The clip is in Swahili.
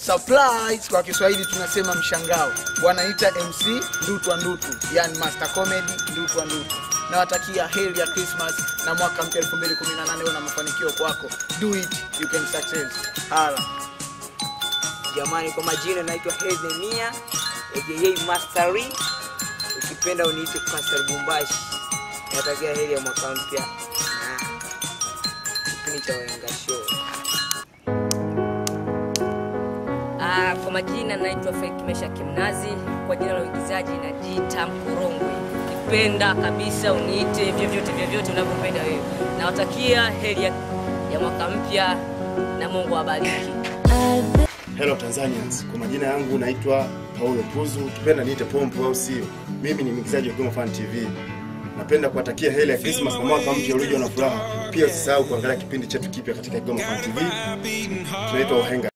surprise kwa Kiswahili tunasema mshangao. Wanaita MC Ndutwa Ndutu, yani Master Comedy Ndutwa Ndutu. Nawatakia heri ya Christmas na mwaka mpya 2018 uwe na mafanikio kwako. Do it, you can success. Hala. Jamani, kwa majina naitwa Hedemia aka Mastery, ukipenda uniite Pastor Bumbashi. Natakia heri ya mwaka mpya na kipindi cha Wahenga Show. Ah, kwa majina naitwa Fake Mesha Kimnazi, kwa jina la uigizaji najiita Mkurongwe. Ukipenda kabisa uniite vyovyote vyovyote unavyopenda wewe. Nawatakia heri ya, ya mwaka mpya na Mungu awabariki. Hello Tanzanians, kwa majina yangu naitwa Paulo Puzu, ukipenda niite Pompo au sio. Mimi ni mwigizaji wa Goma Fan TV. Napenda kuwatakia heri ya Christmas na mwaka mpya ulio na furaha. Pia usisahau kuangalia kipindi chetu kipya katika Goma Fan TV. Tunaitwa Wahenga